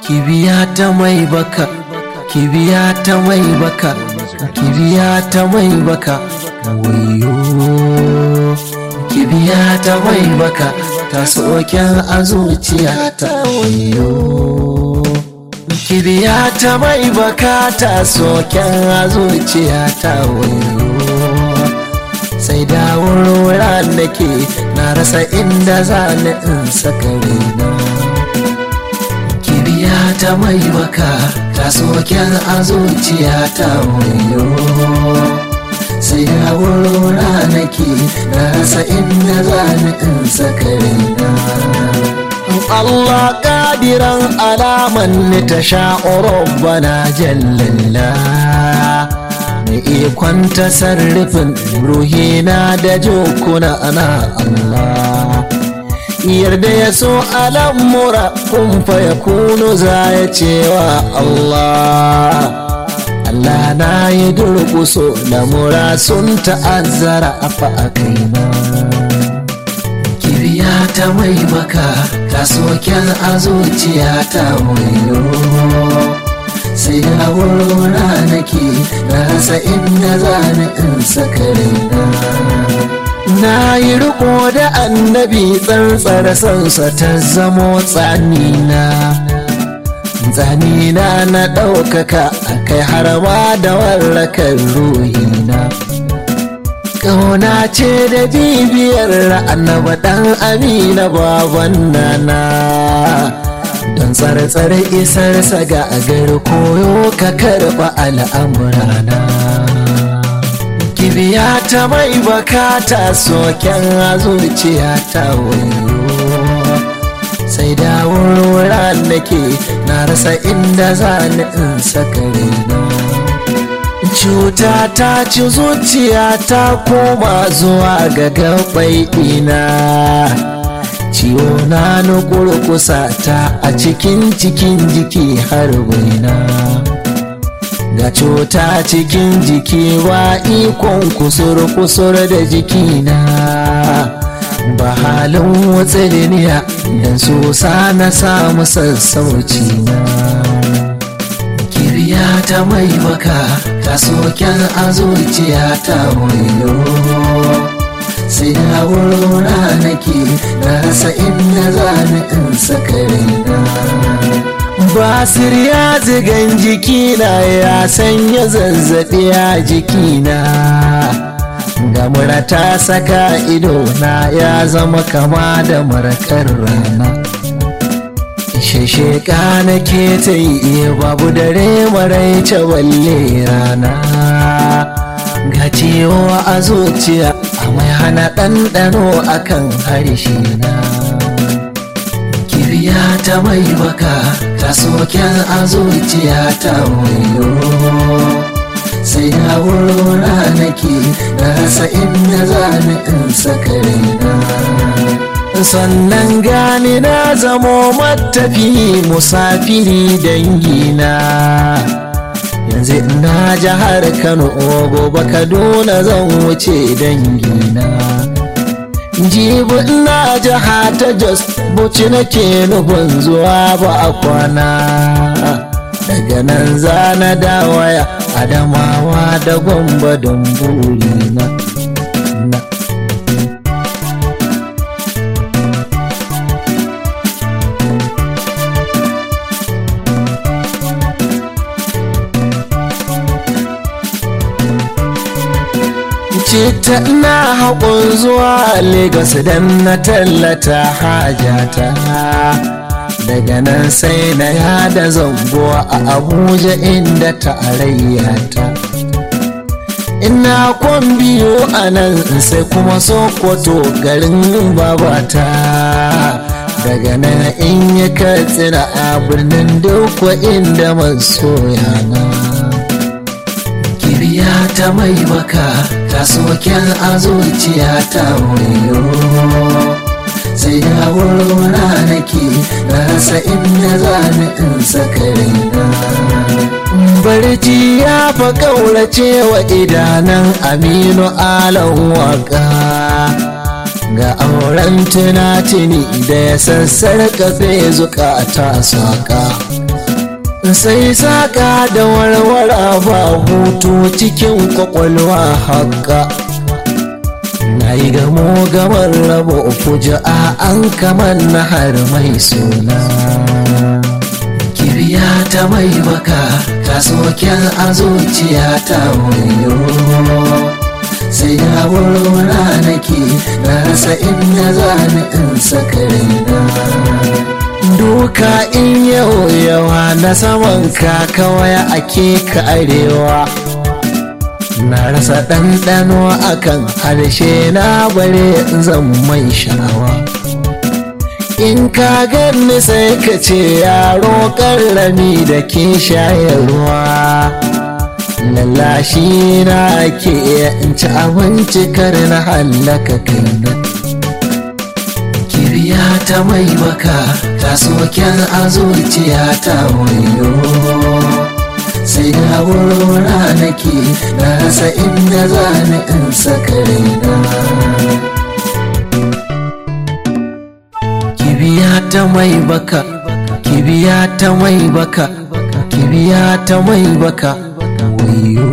kibiya ta mai baka kibiya ta mai baka kibiya ta mai baka wayo kibiya ta mai baka ta soken a zuciya ta wayo kibiya ta mai baka ta soken a zuciya ta wayo sai da wurwura nake na rasa inda za ni in saka raina kibiya ta mai baka ta soken a zuciya ta wayo sai da wurwura nake na rasa inda za ni in saka raina Allah kadiran alaman ni ta sha'urar bana jallalla mai ikon tasarrufin ruhina da jokuna ana Allah yarda ya so al'amura kun fa ya kunu za ya cewa Allah Allah na yi durkuso lamura sun ta'azzara a fa'a kaina kibiya ta mai maka ta soken a zuciya ta wayo sai da wurwura nake na rasa inda za ni in saka raina na yi riko da annabi tsantsar sansa ta zamo tsanina tsanina na ɗaukaka a kai harama da warrakar ruhina ƙauna ce da bibiyar annaba ɗan amina baban nana don tsare-tsare isarsa ga agar koyo ka karɓa al'amurana kibiya ta mai bakata soken zuciya ta wayo sai da wurwura nake na rasa inda za ni in saka raina cuta ta ci zuciya ta koma zuwa ga gabai ina ciwo na nukurkusa ta a cikin cikin jiki har waina ga cuta cikin jiki wa ikon kusur-kusur da jikina ba halin watsiriniya don sosa na samu sassauci na kiriya ta mai baka ta soken a zuciya ta wayo sai da wurwura nake na rasa inda za ni in saka raina basir ya zigan jikina ya sanya zazzaɓi a jikina ga mura ta saka ido na ya zama kama da marakar rana shesheka na ke ta yi babu dare maraice balle rana ga ciwo a zuciya a mai hana ɗanɗano akan harshe na kiriya ta mai baka ta soken a zuciya ta wayo sai da wurwura nake na rasa inda za ni in saka raina sannan gani na zamo matafi musafiri dangina yanzu ina jihar kano gobe kaduna zan wuce dangina jibi ina jiha ta jos buci nake nufin zuwa ba a kwana daga nan za na dawaya adamawa da gwamba don burina na Cita na haƙun zuwa Legas don na tallata hajata daga nan sai na yada zango a Abuja inda tarayyata ina kwan biyu a nan sai kuma Sokoto garin babata daga nan in yi katsina a birnin dukwa inda masoyana. kiriya ta mai maka ta soken a zuciya ta wayo sai da wurwura nake na rasa inda za ni in saka raina barci ya fa kaurace wa idanan aminu alan waka ga auren tunatini da ya sassar kafe zukata saka sai saka da warwara ba hutu cikin kwakwalwa haka na yi gamo gamar rabo fuja'a an kamar na har mai suna kibiya ta mai baka ta soken a zuciya ta wayo sai da wurwura nake na rasa inda za ni in saka raina duka in yau yawa na saman ka kawai ake ka arewa na rasa ɗanɗano akan harshe na bare zan mai sha'awa in ka gani sai ka ce yaro ƙarrami da ke shayarwa lallashi na ke in ci abinci kar na hallaka kaina kibiya ta mai baka ta soken a zuciya ta wayo sai da wurwura nake na rasa inda za ni in saka raina kibiya ta mai baka kibiya ta mai baka kibiya ta mai baka wayo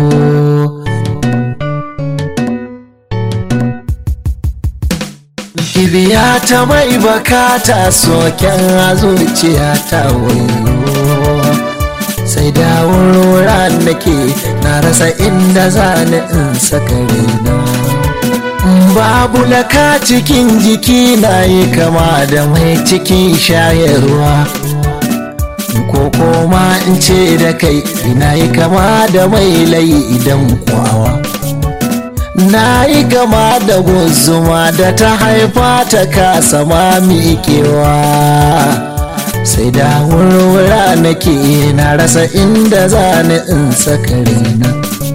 kibiya ta mai baka ta soken a zuciya ta wayo sai da wurwura nake na rasa inda za ni in saka raina babu laka cikin jiki na yi kama da mai cikin shayarwa ko koma in ce da kai ina yi kama da mai layi idan kwawa na yi kama da guzuma da ta haifa ta kasa ma miƙewa sai da wurwura nake na rasa inda za ni in saka raina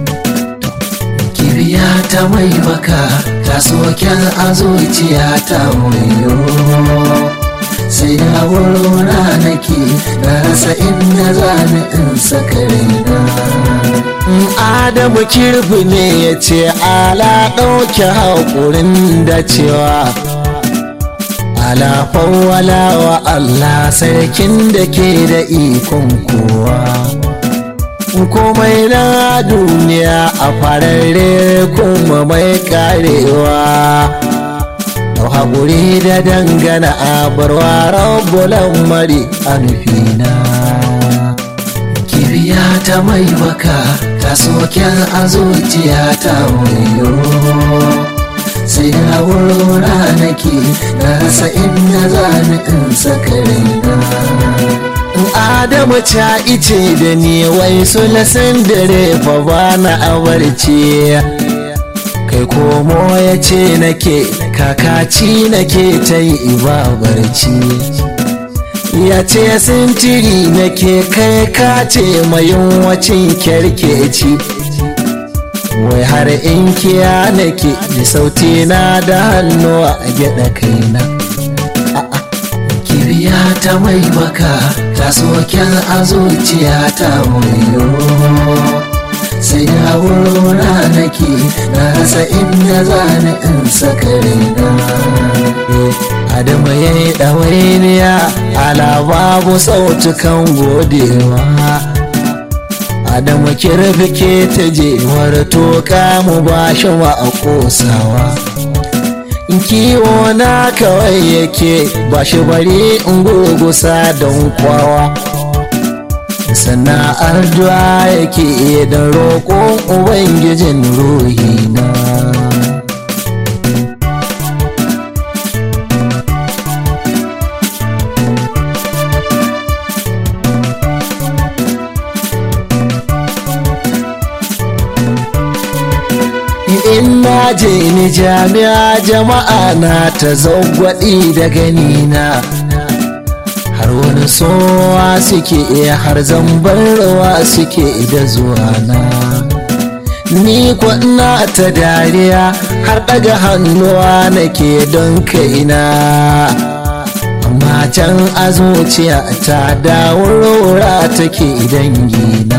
kibiya ta mai baka ta soken a zuciya ta wayo sai da wurwura nake na rasa inda za ni in saka raina adamu kirfi ne ya ce ala ɗauke haƙurin da cewa ala fawwala wa Allah sarkin da ke da ikon kowa komai na duniya a fararre kuma mai karewa Dau haƙuri da dangana a barwa rabbulan mari a nufina kibiya ta mai baka ta soken a zuciya ta wayo sai da wurwura nake na rasa inda za ni in saka raina adamu ta ice da ni wai sulasin dare fa ba na abarci kai komo ya ce nake kakaci nake ta yi ibabarci ya ce sintiri nake kai kace mayun wacin kyarkeci wai har in kiya nake da sauti na da hannu a gyada kaina kibiya ta mai baka ta soken a zuciya ta wayo sai da wurwura nake na rasa inda za ni in saka raina Adamu ya yi ɗawainiya ala babu sautukan godewa Adamu kirfi ke ta jewar toka mu ba shi wa a ƙosawa kiwo na kawai yake ba shi bari in gurgusa don kwawa sana'ar duwa yake da roƙon ubangijin ruhina in na je ni jami'a jama'a na ta zagwaɗi da ganina har wani sowa suke iya har zambar rawa suke da zuwa na ni ina ta dariya har ɗaga hannuwa nake don kaina amma can a zuciya ta dawurora take dangina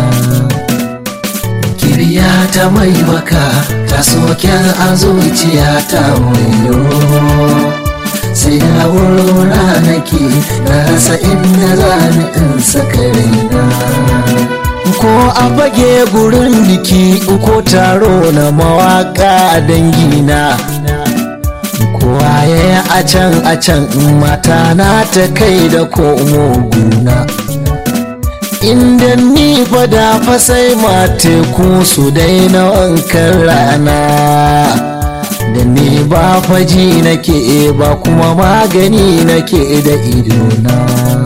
kiriya ta mai baka ta soken a zuciya ta wayo sai da wurona nake na rasa inda za ni in saka raina ko a fage gurin biki ko taro na mawaka dangina kowa ya a can a can mata na ta kai da komo guna inda ni fada fa sai mateku su daina wankan rana da ni ba faji nake ba kuma magani nake da idona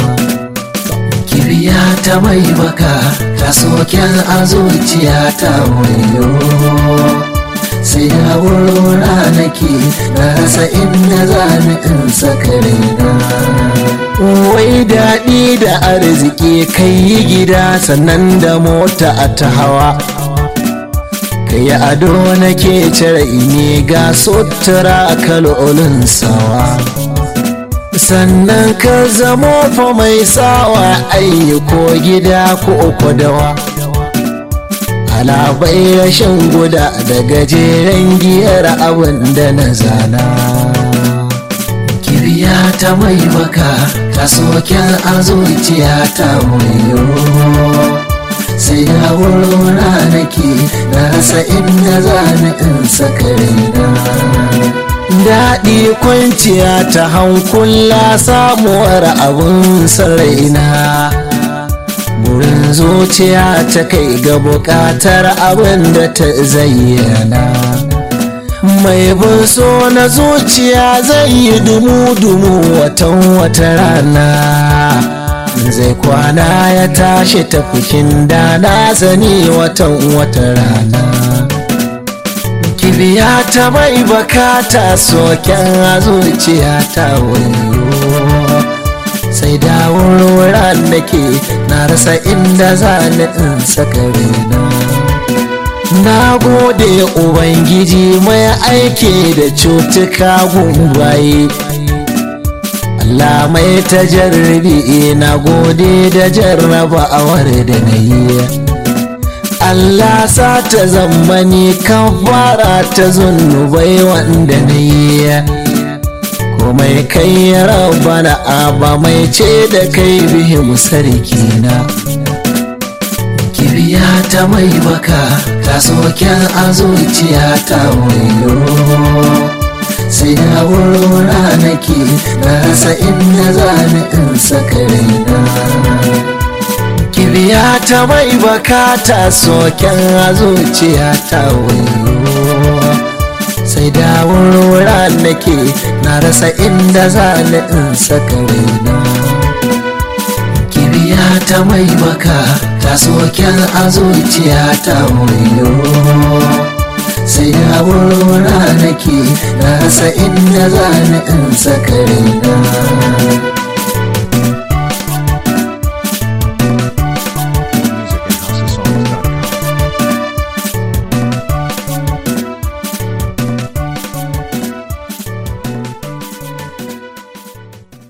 kiriya ta mai baka ta soken a zuciya ta wayo sai da wurona nake na rasa inda za ni in saka raina wai daɗi da arziki kai yi gida sannan da mota a ta hawa kai ado nake cire ne ga sutura kalolin sawa sannan ka zamo fa mai sawa ayyuko gida ko kwadawa alabai rashin guda da gajeren giyar abin da na zana kirya ta mai baka ta soken a zuciya ta wayo sai da wurona nake na rasa inda za ni in saka raina daɗi kwanciya ta hankula samuwar abun saraina burin zuciya ta kai ga buƙatar abin da ta zayyana mai bin so na zuciya zai yi dumu-dumu watan wata rana zai kwana ya tashi tafikin da na zani watan wata rana kibiya ta mai bakata soken a zuciya ta wayo sai da wurin da ke na rasa inda za ni in saka rena na gode ubangiji mai aiki da cutuka gungwaye Allah mai ta jarrabi na gode da jarraba awar da na yi Allah sa ta zammani kan fara ta zunubai wanda na yi komai kai ya rabana ba mai ce da kai bihim sarki na kiriya ta mai baka ta soken a zuciya ta wayo sai da wurona nake na rasa inda za ni in saka raina kiriya ta mai baka ta soken a zuciya ta wayo sai da wurwura nake na rasa inda za ni in saka raina kiriya ta mai baka ta soken a zuciya ta wayo sai da wurwura nake na rasa inda za ni in saka raina